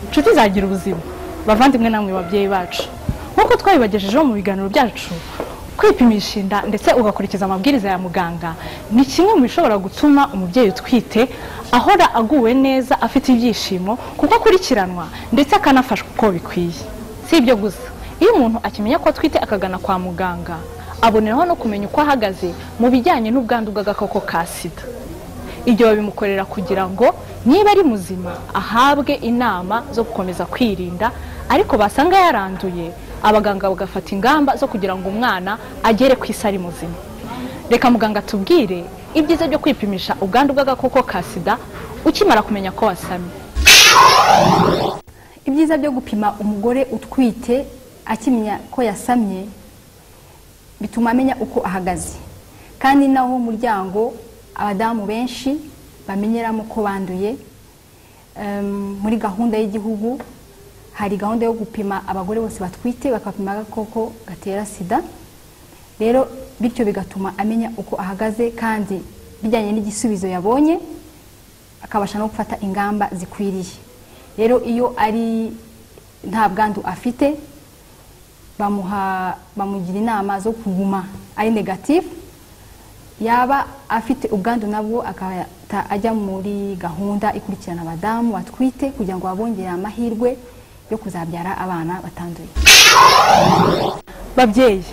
inshuti zagira ubuzima bavandimwe namwe babyeyi bacu nk'uko twabibagejejeho mu biganiro byacu kwipimisha inda ndetse ugakurikiza amabwiriza ya muganga ni kimwe mu bishobora gutuma umubyeyi utwite ahora aguwe neza afite ibyishimo kuko akurikiranwa ndetse akanafashwa uko bikwiye si ibyo gusa iyo umuntu akimenya ko atwite akagana kwa muganga aboneraho no kumenya uko ahagaze mu bijyanye n'ubwandu bw'agakoko ka sida ibyo babimukorera kugira ngo niba ari muzima ahabwe inama zo gukomeza kwirinda ariko basanga yaranduye abaganga bagafata ingamba zo kugira ngo umwana agere ku isi ari muzima reka muganga atubwire ibyiza byo kwipimisha ubwandu bw'agakoko ka sida ukimara kumenya ko wasamye ibyiza byo gupima umugore utwite akimenya ko yasamye bituma amenya uko ahagaze kandi naho umuryango abadamu benshi bamenyeramo ko banduye Em, muri gahunda y'igihugu hari gahunda yo gupima abagore bose batwite bakapima agakoko gatera sida rero bityo bigatuma amenya uko ahagaze kandi bijyanye n'igisubizo yabonye akabasha no gufata ingamba zikwiriye rero iyo ari nta bwandu afite bamuha bamugira inama zo kuguma ari negatifu yaba afite ubwandu nabwo agahita ajya muri gahunda ikurikirana abadamu batwite kugira ngo babongerere amahirwe yo kuzabyara abana batanduye babyeyi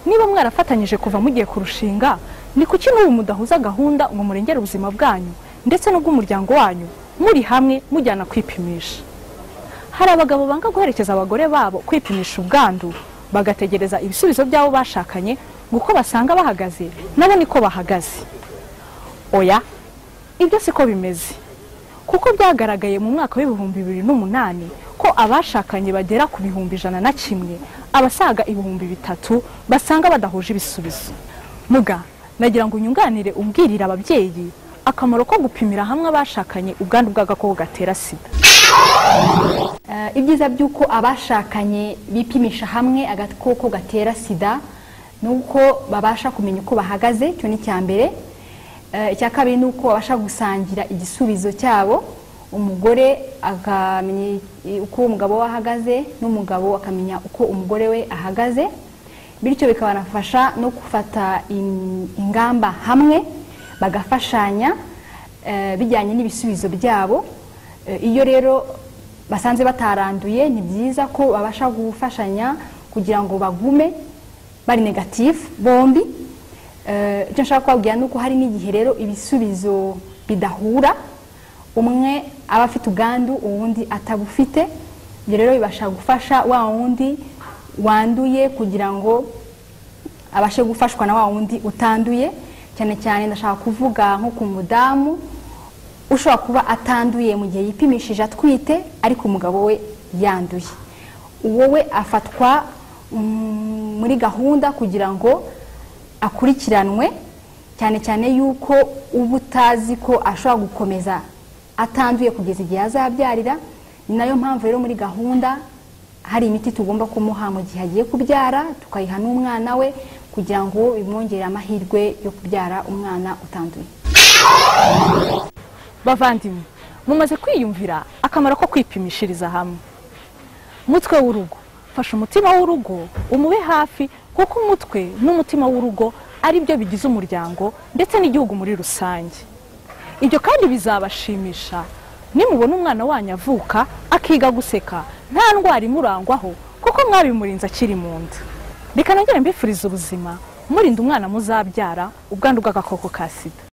niba mwarafatanyije kuva mugiye kurushinga ni kuki n'ubu mudahuza gahunda ngo murengere ubuzima bwanyu ndetse n'ubw'umuryango wanyu muri hamwe mujyana kwipimisha hari abagabo banga guherekeza abagore babo kwipimisha ubwandu bagategereza ibisubizo by'abo bashakanye ngo uko basanga bahagaze nabo niko bahagaze oya ibyo siko bimeze kuko byagaragaye mu mwaka w'ibihumbi bibiri n'umunani ko abashakanye bagera ku bihumbi ijana na kimwe abasaga ibihumbi bitatu basanga badahuje ibisubizo muga nagira ngo unyunganire ubwirira ababyeyi akamaro ko gupimira hamwe abashakanye ubwandu bw'agakoko gatera sida Eh, ibyiza by'uko abashakanye bipimisha hamwe agakoko gatera sida ni uko babasha kumenya uko bahagaze icyo ni icya mbere Eh, icya kabiri ni uko babasha gusangira igisubizo cyabo umugore akamenya i- uko umugabo we ahagaze n'umugabo akamenya uko umugore we ahagaze bityo bikabanafasha no gufata in- ingamba hamwe bagafashanya eh, bijyanye n'ibisubizo byabo Eh, iyo rero basanze bataranduye ni byiza ko babasha gufashanya kugira ngo bagume bari negatifu bombi Eh, icyo nshaka kubabwira ni uko hari n'igihe rero ibisubizo bidahura umwe aba afite ubwandu uwundi atabufite ibyo rero bibasha gufasha wa wundi wanduye kugira ngo abashe gufashwa na wa wundi utanduye cyane cyane ndashaka kuvuga nko ku mudamu ushobora kuba atanduye mu gihe yipimishije atwite ariko umugabo we yanduye uwo we afatwa mm, muri gahunda kugira ngo akurikiranwe cyane cyane yuko uba utazi ko ashobora gukomeza atanduye kugeza igihe azabyarira ni nayo mpamvu rero muri gahunda hari imiti tugomba kumuha mu gihe agiye kubyara tukayiha n'umwana we kugira ngo bimwongere amahirwe yo kubyara umwana utanduye bavandimwe mumaze kwiyumvira akamaro ko kwipimishiriza hamwe mutwe w'urugo fasha umutima w'urugo umube hafi kuko umutwe n'umutima w'urugo ari byo bigize umuryango ndetse n'igihugu muri rusange ibyo kandi bizabashimisha nimubona umwana wanyu avuka akiga guseka nta ndwara imurangwaho kuko mwabimurinze akiri mu nda reka nongere mbifuriza ubuzima murinda umwana muzabyara ubwandu bw'agakoko ka sida